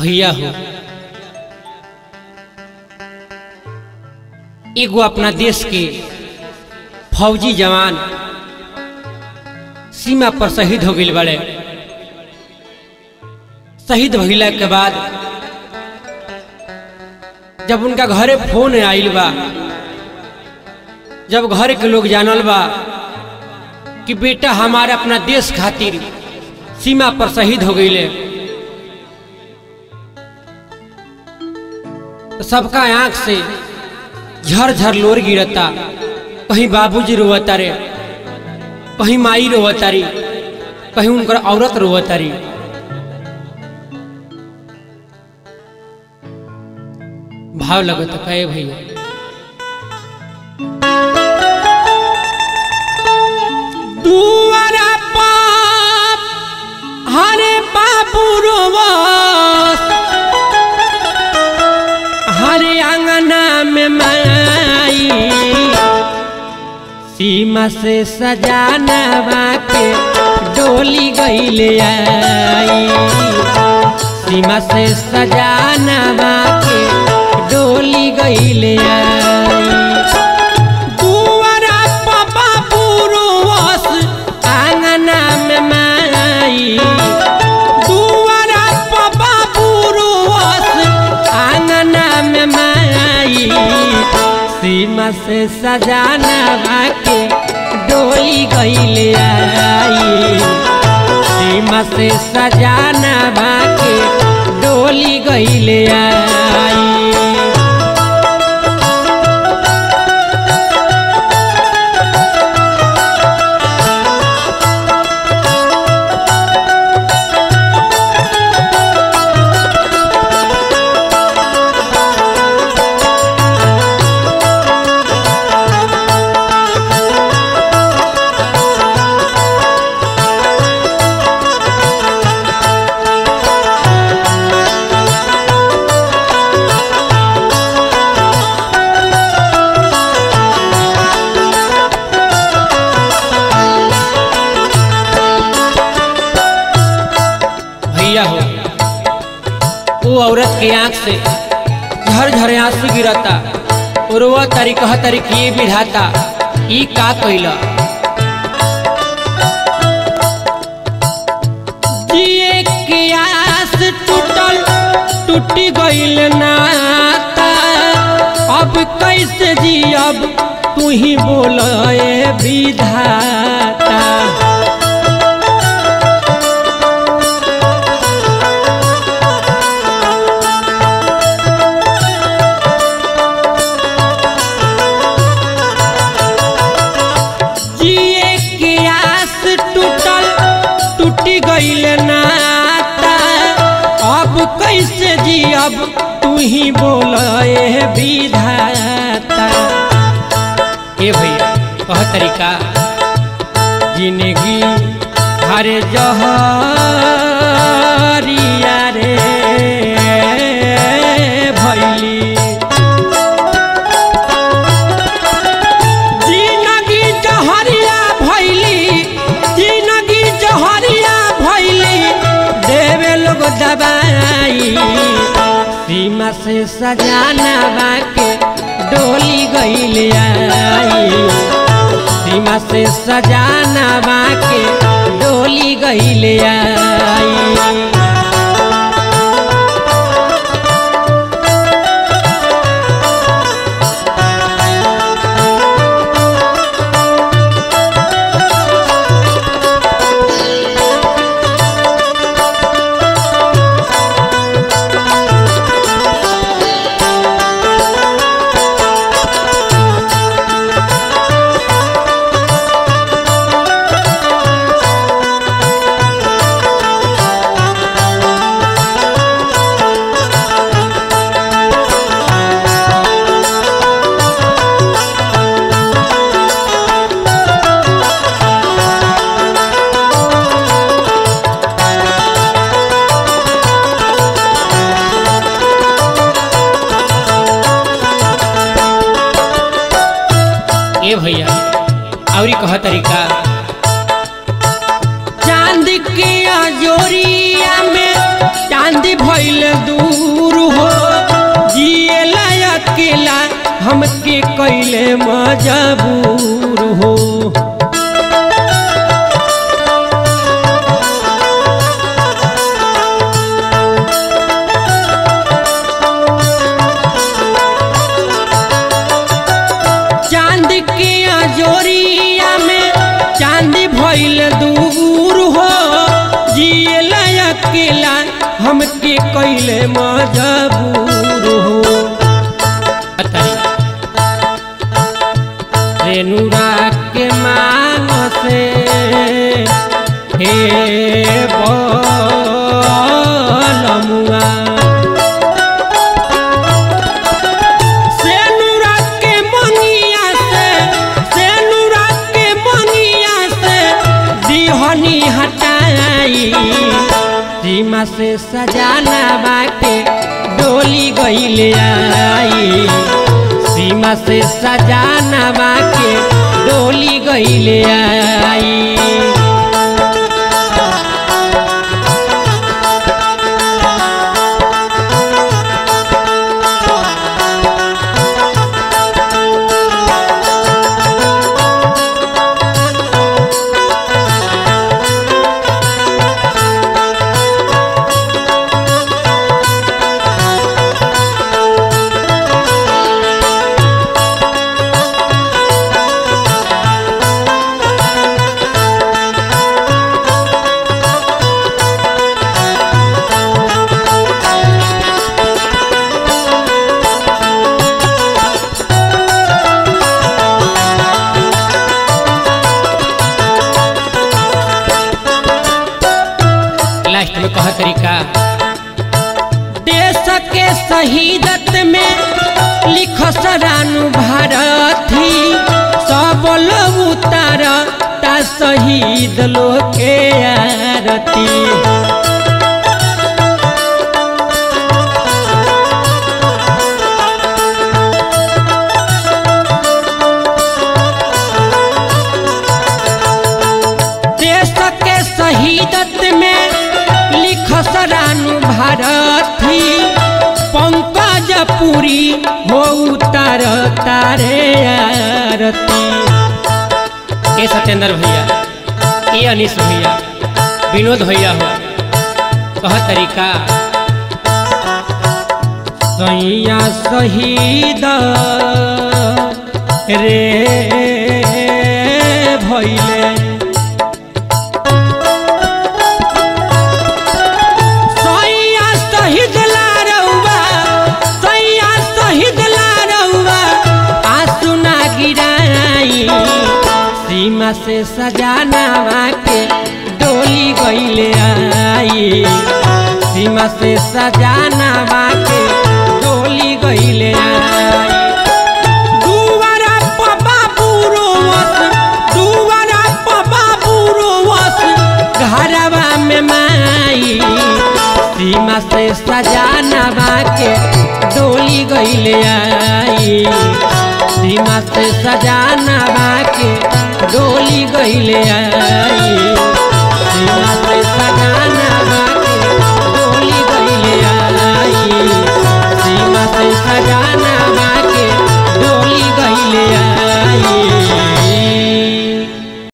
भैया हो एगो अपना देश के फौजी जवान सीमा पर शहीद हो गई बड़े शहीद भइला के बाद जब उनका घरे फोन आइल बा जब घर के लोग जानल बा कि बेटा हमारे अपना देश खातिर सीमा पर शहीद हो गईले तो सबका आंख से झर लोर गिरता कहीं बाबूजी रोवता रे कहीं माई रोवता री कहीं उनकर औरत रोवता री भाव लगत कहे भैया दुआरा पाप हरे बाबू रोवस हरे आंगना में माई सीमा से सजाना के डोली गईले आई सीमा से सजाना के डोली गईले आई दुआरा पापा पुरुष आंगना में माई दुआरा पापा पुरुष आंगना में माई सीमा से सजाना के डोली गईले आई सीमा से सजाना के डोली गईले आई भैया हो वो औरत के आंख से झर झर आंसू गिरता और वह तारी कह तारी कि ये विधाता ई का कैला जिए के आस टूटल टूटी गईल नाता अब कैसे जियब तू ही बोल विधाता जिए के आस टूटल टूटी गईल नाता अब कैसे जियब तू ही बोल विधाता ए भैया कह तरीका जिंदगी हरे जहरिया रे भैली जिंदगी जहरिया भैली जिंदगी जहरिया भैली देवे लोग दबाई सीमा से सजाना के डोली गईले आई सीमा से सजाना के डोली गईले आई ए भैया औरी कह तरीका चांद के अजोरिया में चांदी भइल दूर हो जिएला अकेला हमके कैले मजबूर हो चांद के अजोरिया में चांदी भइल दूर हो जिएला अकेला हमके कैले मजबूर हो रेनुरा के मान से हे बलमुआ सेनुरा के मंगिया से सेनुरा के मंगिया से दिहनी हटाई सीमा से सजाना बाके डोली गईले आई सीमा से सजाना बाके डोली गईले आई लास्ट में कह तरीका देश के शहीदत में लिख सरानु भारती सब लोग उतार ता शहीद लोग के आरती देश के शहीदत में लिख सरानु भारती पंकज पुरी हो उतार तारे आरती ए सत्येंद्र भैया ए अनिश भैया विनोद भैया हो कह तरीका सैया शहीद रे भैले सैया शहीद लारौआ सैया शहीद लारौआ आंसू ना गिराई सीमा से सजाना के डोली गईले आई सीमा से सजाना के डोली गईले आई दुआरा पर बाबू रोवस दुआरा पर बाबू रोवस घरवा में माई सीमा से सजाना के डोली गईले आई सीमा से सजाना के डोली गईले आई